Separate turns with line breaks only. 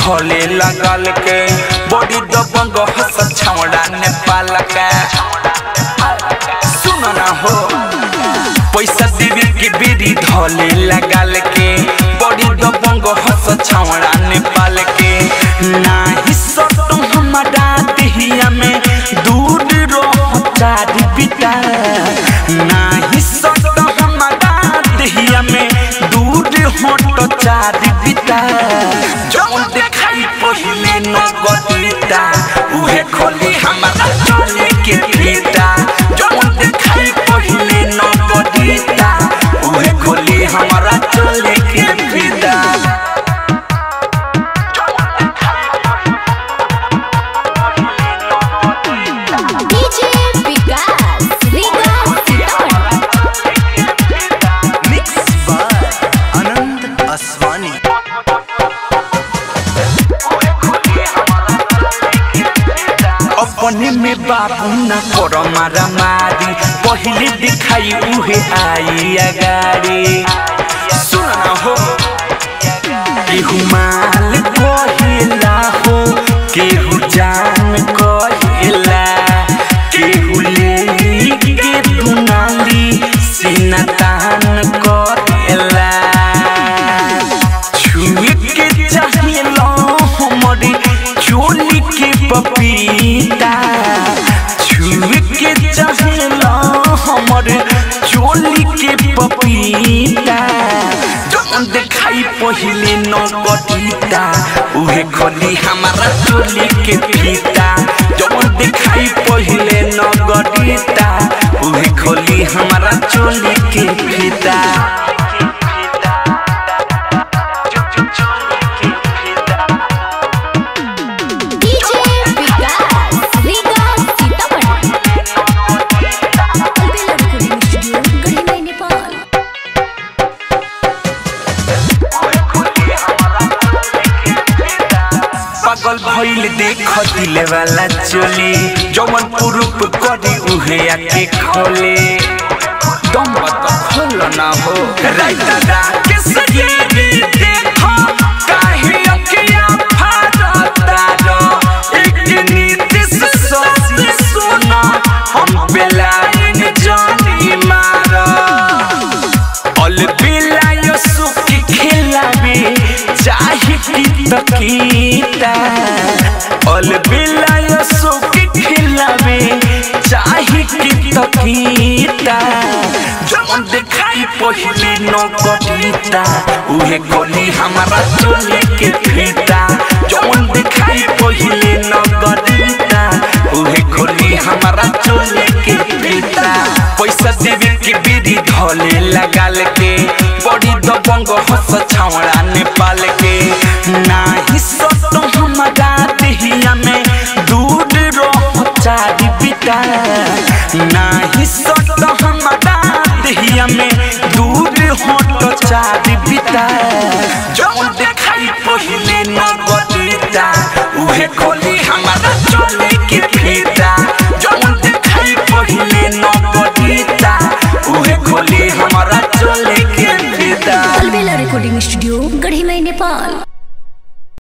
धोले लगल के बड़ी दबंग हस छौड़ा नेपाल के सुन ना हो पैसा देवी के बेरी धोले लगल के बड़ी दबंग हस छौड़ा नेपाल के नाही सटो हमारा देहिया में दूर रहो चारी पिता नाही सटो हमारा देहिया में दूर हटो चारी पिता जौन देखाई पहिले नगदिता उहे खोली हमारा चले के फीता जौन देखाई पहिले नगदिता उहे खोली हमारा चले के फीता
DJ Vikas Riga Sitamarhi
mix by Anand Aswani
अपने में बाबू न करो मारा मारी पहले दिखाई उहे आई अगाड़ी सुन ना हो केहू माल कहिला हो केहू जान कहिला केहू ले के दुनाली सीना तान कहिला छुए के चाहिलो हमरे चोली के पपीता छुए के चाहिलो हमरे चोली के पपीता जौन देखाई पहिले नगदीता उहे खोली हमारा चोली के फीता जौन देखाई पहिले नगदीता उहे खोली हमारा चोली के फीता
DJ Vikas Riga Sitamarhi Albela recording studio Garhi Nepal
पागल भइल देख दिले वाला चोली जवन पुरुप करी उहे आके खोले दम मत खोल ना हो राइता रात सजेबी देखो काहे अकिया फाड़ता रो एक नीति से सोच सुना हम बेलाइन जानी मारा अल बिलायो सुखी खिलाबी चाहे की तकीता अल बिलायो सुखी खिलाबी चाहे की तकीता जवन देखाई पहिले नगदीता उहे कोली हमारा चोली के फीता जवन देखाई पहिले नगदीता उहे खोली हमारा चोली के फीता पैसा देवे के बेरी धोले लगाल के बड़ी दबंग हस छावड़ा नेपाल के नाही सटो हमारा देहिया में दूर रहो चारी पिता नाही सटो हमारा देहिया में दूर हटो चारी पिता जौन देखाई पहिले नगदीता उहे खोली हमारा चोली के फीता जौन देखाई पहिले नगदीता उहे खोली हमारा चोली के फीता
अलबेला रिकॉर्डिंग स्टूडियो गढ़ी नेपाल